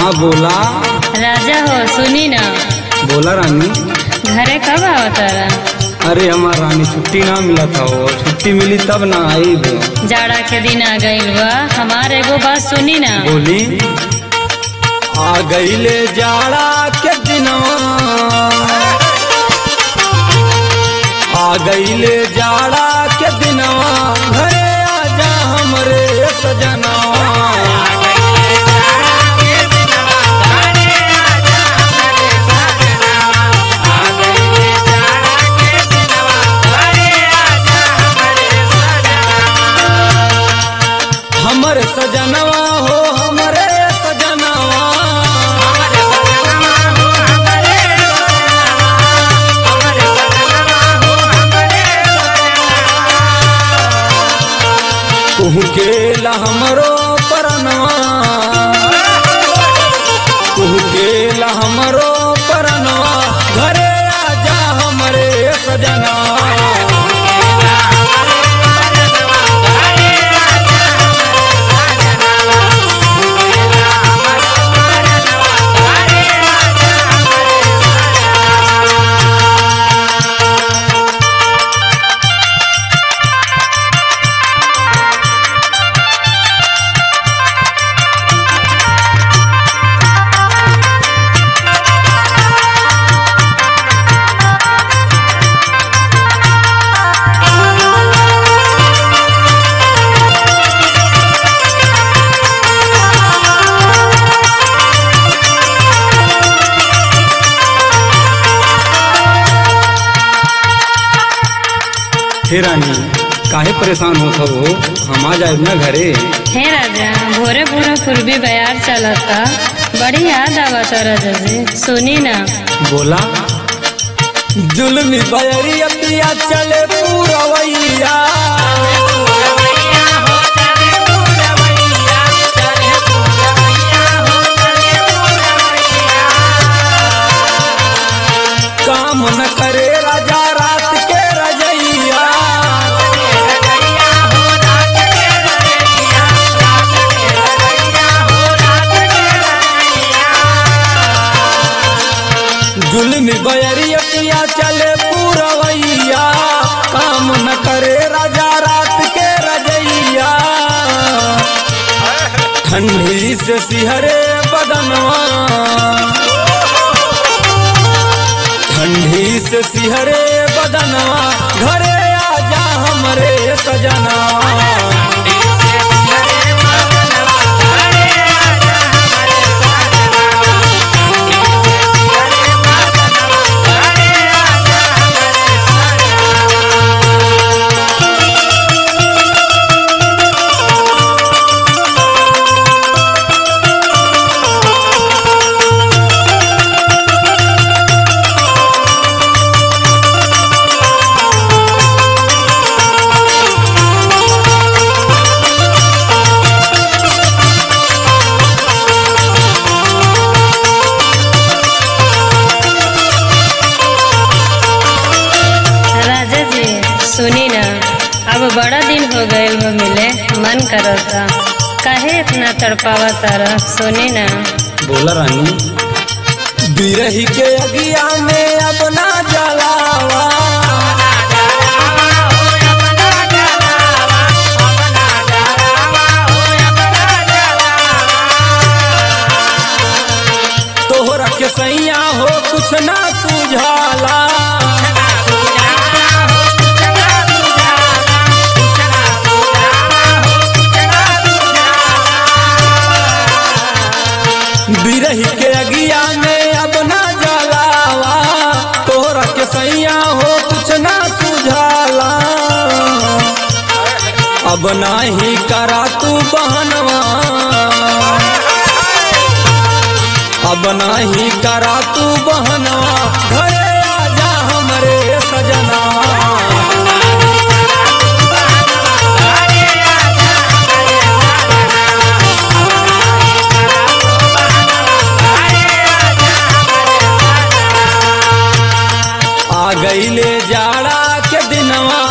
हाँ बोला राजा हो सुनी ना बोला रानी घरे कब आवतारा अरे हमार रानी छुट्टी ना मिला था वो छुट्टी मिली तब ना आई भी जाड़ा के दिन आ गइल बा हमार एगो बात सुनी ना बोली आ गईले जाड़ा के दिनवा आ गईले जाड़ा के दिनवा घरे आजा हमरे सजनवा हमर सजनवा हो हमरे सजनवा कुहू के ला हमरो परनवा कुहू के ला हमरो परनवा घरे आजा हमरे सजनवा हे रानी काहे परेशान होत हो हम आ जाए ना घरे हे राजा भोरे भोरे पूर्वी बयार चलता बड़ी याद आवता राजा जी सुनी ना बोला जुल्मी बयरिया पिया चले पूरवैया काम न करे राजा रात के रजैया जुल्मी बयरिया पिया चले पूरवैया काम न करे राजा रात के रजैया ठंडी से सिहरे बदनवा ठंडी से सिहरे बदनवा घरे आजा हमरे सजना राजा जी सुनी ना अब बड़ा दिन हो गए वो मिले मन करता काहे इतना तड़पावा तारा सुनी ना बोला रानी बिरही के अगिया में अब ना जलावा तोहरा के सैया हो कुछ ना सुझाला बिरही के अगिया में अब ना जलावा तोहरा के सैया हो कुछ ना सुझाला अब नाही करा तू बहनवा अब नाही करा तू बहनवा घरे आजा हमरे सजना आ गईले जाड़ा के दिनवा